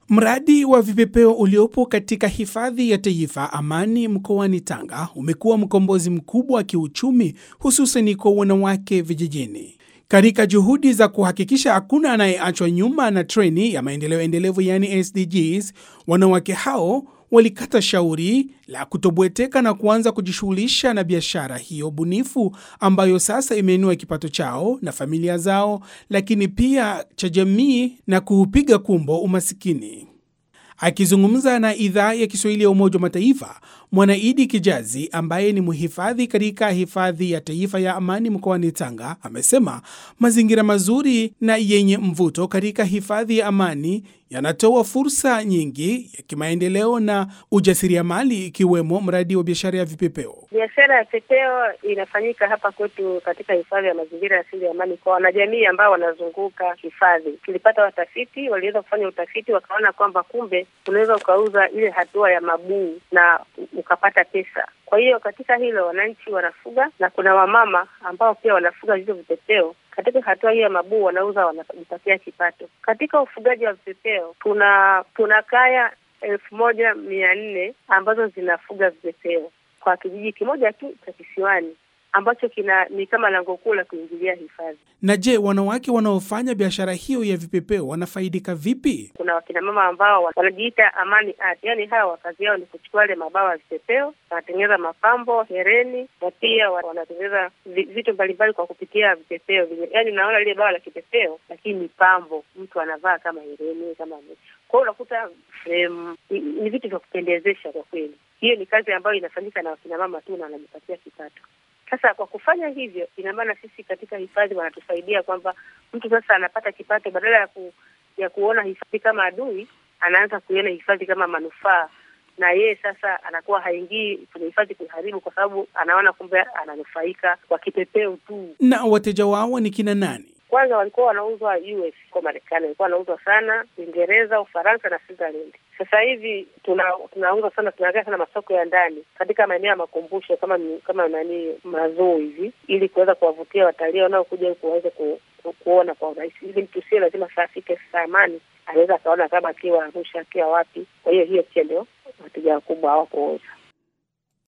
Mradi wa vipepeo uliopo katika hifadhi ya taifa Amani mkoani Tanga umekuwa mkombozi mkubwa wa kiuchumi hususan kwa wanawake vijijini. Katika juhudi za kuhakikisha hakuna anayeachwa nyuma na treni ya maendeleo endelevu yaani SDGs, wanawake hao walikata shauri la kutobweteka na kuanza kujishughulisha na biashara hiyo bunifu ambayo sasa imeinua kipato chao na familia zao, lakini pia cha jamii na kuupiga kumbo umasikini. Akizungumza na idhaa ya Kiswahili ya Umoja wa Mataifa, Mwanaidi Kijazi ambaye ni mhifadhi katika hifadhi ya taifa ya Amani mkoani Tanga amesema mazingira mazuri na yenye mvuto katika hifadhi ya Amani yanatoa fursa nyingi ya kimaendeleo na ujasiriamali ikiwemo mradi wa biashara ya vipepeo. Biashara ya vipepeo inafanyika hapa kwetu katika hifadhi ya mazingira ya asili ya Amani kwa wanajamii ambao wanazunguka hifadhi. Tulipata watafiti, waliweza kufanya utafiti, wakaona kwamba kumbe unaweza ukauza ile hatua ya mabuu na ukapata pesa. Kwa hiyo katika hilo wananchi wanafuga na kuna wamama ambao pia wanafuga hizo vipepeo katika hatua hiyo ya mabuu wanauza, wanajipatia kipato. Katika ufugaji wa vipepeo tuna tuna kaya elfu moja mia nne ambazo zinafuga vipepeo kwa kijiji kimoja tu cha kisiwani ambacho kina ni kama lango kuu la kuingilia hifadhi. Na je, wanawake wanaofanya biashara hiyo ya vipepeo wanafaidika vipi? Kuna wakina mama ambao wanajiita Amani Art, yaani hawa kazi yao ni kuchukua ile mabawa ya vipepeo, wanatengeneza mapambo, hereni na pia wanatengeneza vitu mbalimbali kwa kupitia vipepeo. Yaani naona lile bawa la kipepeo, lakini ni pambo, mtu anavaa kama hereni kama kwa hiyo unakuta fremu ni vitu vya kupendezesha kwa kweli. Hiyo ni kazi ambayo inafanyika na wakina mama tu na wanajipatia kipato. Sasa kwa kufanya hivyo, ina maana sisi katika hifadhi wanatusaidia kwamba mtu sasa anapata kipato, badala ya ku, ya kuona hifadhi kama adui, anaanza kuiona hifadhi kama manufaa, na yeye sasa anakuwa haingii kwenye hifadhi kuharibu, kwa sababu anaona kumbe ananufaika kwa kipepeo tu. Na wateja wao ni kina nani? Kwanza walikuwa wanauzwa US kwa Marekani, walikuwa wanauzwa sana Uingereza, Ufaransa na Switzerland. Sasa hivi tuna tunauza sana, tunaangalia sana masoko ya ndani katika maeneo ya makumbusho kama kama nani mazoo hivi, ili kuweza kuwavutia watalii wanaokuja huku waweze ku, ku, kuona kwa urahisi, ili mtu sio lazima saa afike saa Amani, anaweza akaona kama akiwa Arusha, akiwa wapi. Kwa hiyo hiyo pia ndio wateja wakubwa hawapouza